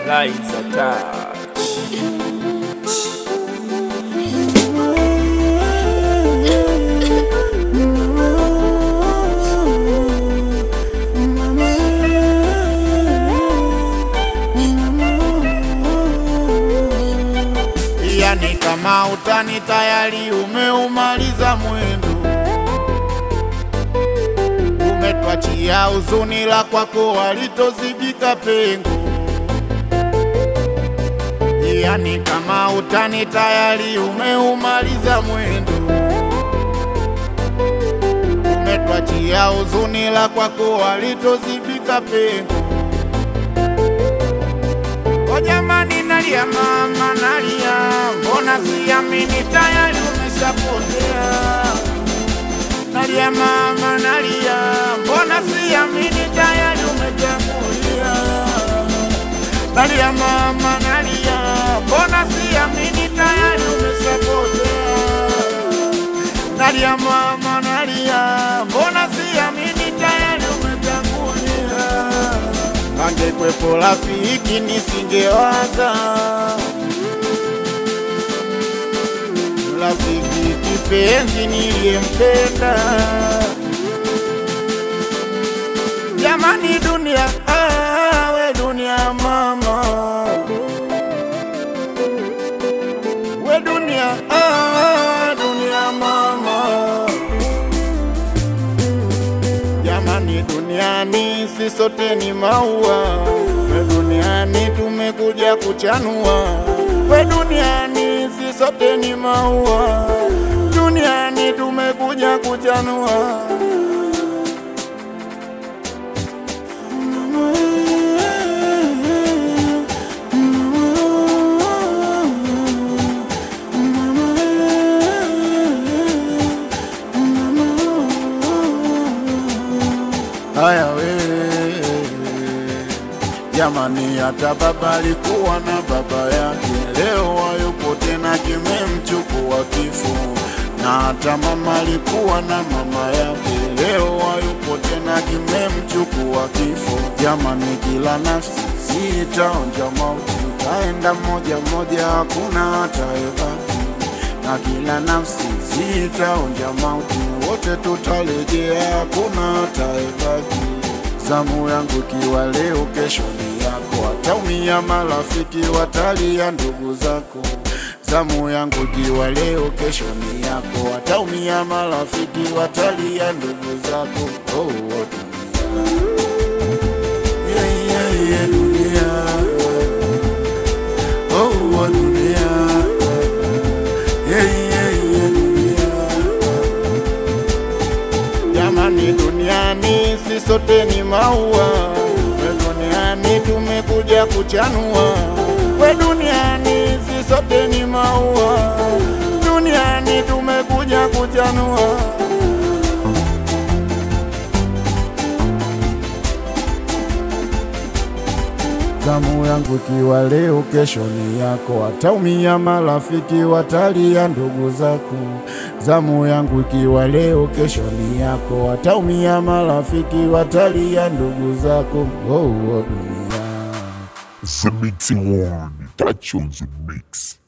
Liza Touch. Yani kama utani tayari umeumaliza mwendo, umetwachia huzuni la kwako walitozibika pengo. Yani kama utani tayari umeumaliza mwendo, umetwachia huzuni la kwako walitozibika pengo. O jamani, nalia mama, nalia, mbona siamini tayari umeshapotea. Nalia mama, nalia, mbona siamini tayari umetangulia. Nalia mama, nalia, mbona siamini tayari umeshapotea. Nalia mama, nalia, mbona siamini tayari umetangulia. Angekwepo rafiki nisingewaza, rafiki kipenzi niliyempenda. Jamani dunia, ah, we dunia mama, we dunia, ah, dunia mama. Jamani, duniani si sote ni maua, we duniani tumekuja kuchanua. We duniani si sote ni maua, duniani tumekuja kuchanua. Haya wewe jamani, hata baba alikuwa na baba yake, leo hayupo tena, kimemchukua kifo. Na hata mama alikuwa na mama yake, leo hayupo tena, kimemchukua kifo. Jamani, kila nafsi sitaonja mauti, itaenda moja moja, hakuna atayebaki na kila nafsi zitaonja mauti, wote tutarejea, hakuna ataebaki. Zamu yangu ikiwa leo, kesho ni yako, wataumia marafiki, watalia ndugu zako. Zamu yangu ikiwa leo, kesho ni yako, wataumia marafiki, watalia ndugu zako. Oh, oh, dunia. Yeah, yeah, yeah, dunia. Oh, oh, dunia. Yeah, yeah, yeah, dunia. Jamani, duniani si sote ni maua, we duniani tumekuja kuchanua. We duniani si sote ni maua, duniani tumekuja kuchanua. Zamu yangu ikiwa leo, kesho ni yako, wataumia marafiki, watalia ndugu zako. Zamu yangu ikiwa leo, kesho ni yako, wataumia marafiki, watalia ndugu zako. Oh, oh, dunia. The Mixing One, touch on the mix.